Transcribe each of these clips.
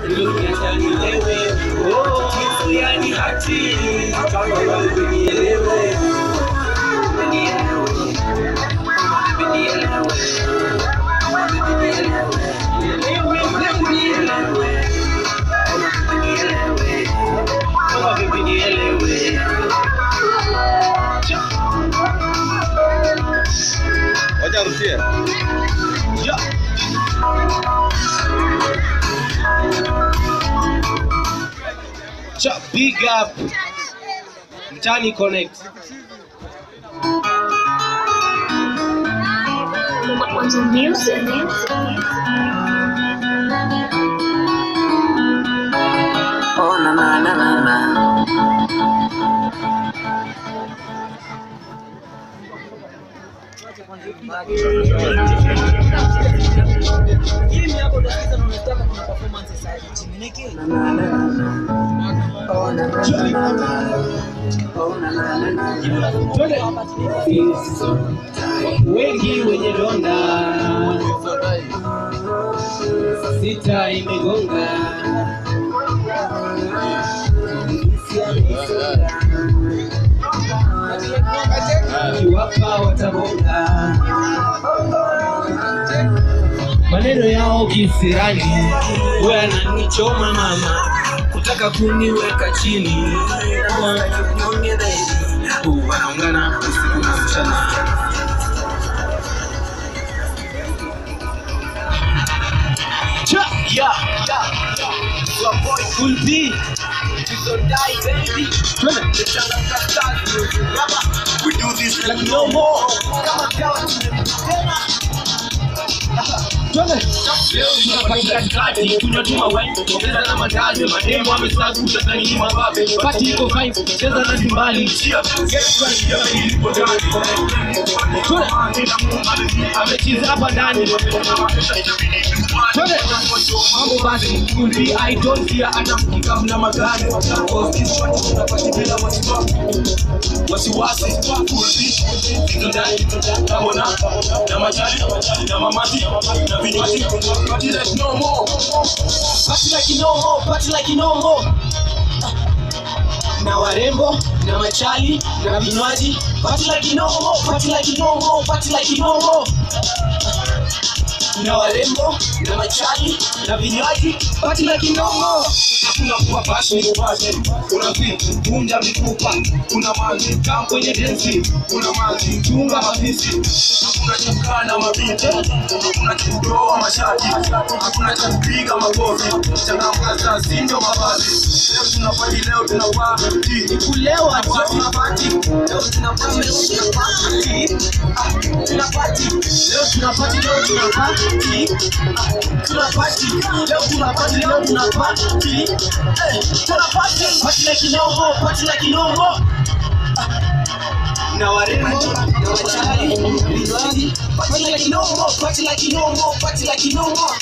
Niacha nielewe, oh, kitu yani hati, kama wewe nielewe. Kama vipi nielewe. Wacha arudie. Ja. Cha big up Mtani Connect. What's the music? Oh na na na na na. Na na na na na. Oh na na na na na. Oh na na na na. Twende. Wengi wenye donda sita imegonga kiwapa watabonga maneno yao kisirani we ananichoma mama kutaka kuniweka chini wanaungana usiku na mchana Cha, yeah, yeah, yeah. Your boy Full B. You don't die, baby. Twende. The Changa Stars music. Rubber. We do this like no more. Kama kawa tena. Twende. Leo tunapata katikati, tunatuma wine, cheza na matazi, mademo wamesagu, utadhani ni mababe. Party iko vibe, cheza na timbali. Get right, yeah, ilipo ndani. Twende. Amecheza hapa ndani. Twende. Mambo basi, kundi I don't fear, hata mkika mna magari. Unapati bila wasiwasi. Wasiwasi, kundi, iko ndani. Naona, na majali, na mamati, na vinywaji. Party like no more. Party like no more, party like no more. na warembo na machali na vinywaji party like no more, party like no more, party like no more. na warembo na machali na vinywaji party like no more. Hakuna kuwa basi ni basi, una vitu vunja mifupa, una maji kama kwenye densi, una maji chunga mafisi, hakuna cha kukaa na mabinti, hakuna cha kutoa mashati, hakuna cha kupiga makofi, changamka sasa, si ndio mavazi. Leo tunapati, leo tunapati, kulewa tu tunapati, leo tunapati, leo tunapati, ah, tunapati, leo tunapati, leo tunapati, ah, tunapati, leo tunapati, leo tunapati, eh, tunapati, party like no more, party like no more na warembo na wachali vinywaji party like no more, party like no more, party like no more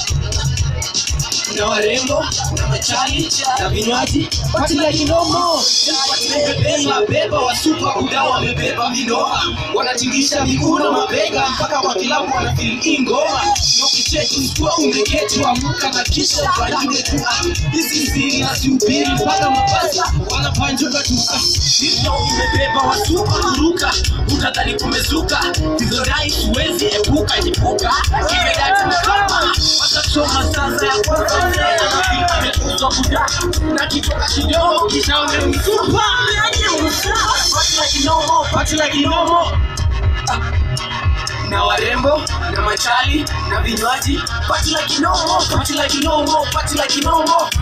na warembo na machali na vinywaji party like no more. Wamebeba beba wasupa kuda wamebeba vinoa wanatingisha miguu na mabega mpaka kwa kilabu wanafeel hii ngoma na ukicheki ukiwa umeketi wamuka na kisha ubalinde tu ah, hizi siri nasihubiri mpaka mabasa wanapanjuka tu ah, hivyo imebeba wasupa kuruka utadhani kumezuka hizo dai siwezi epuka jipuka kimedati mkama watachoma sasa ya kwanza mzee anafika amekuzwa kuda na kitoka kidogo kisha wamemsupa Party like no more, party like no more. Ah. na warembo na machali na vinywaji party like no more, party like no more, party like no more.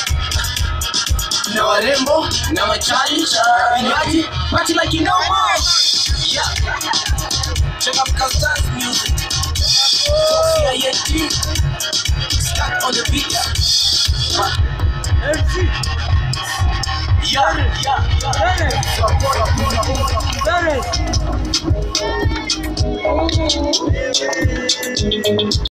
na warembo na machali na vinywaji party like no more. Yeah. Check out Castas music. Sophia Yeti. Stuck on the beat. Yeah, yeah, yeah. Support, support, support.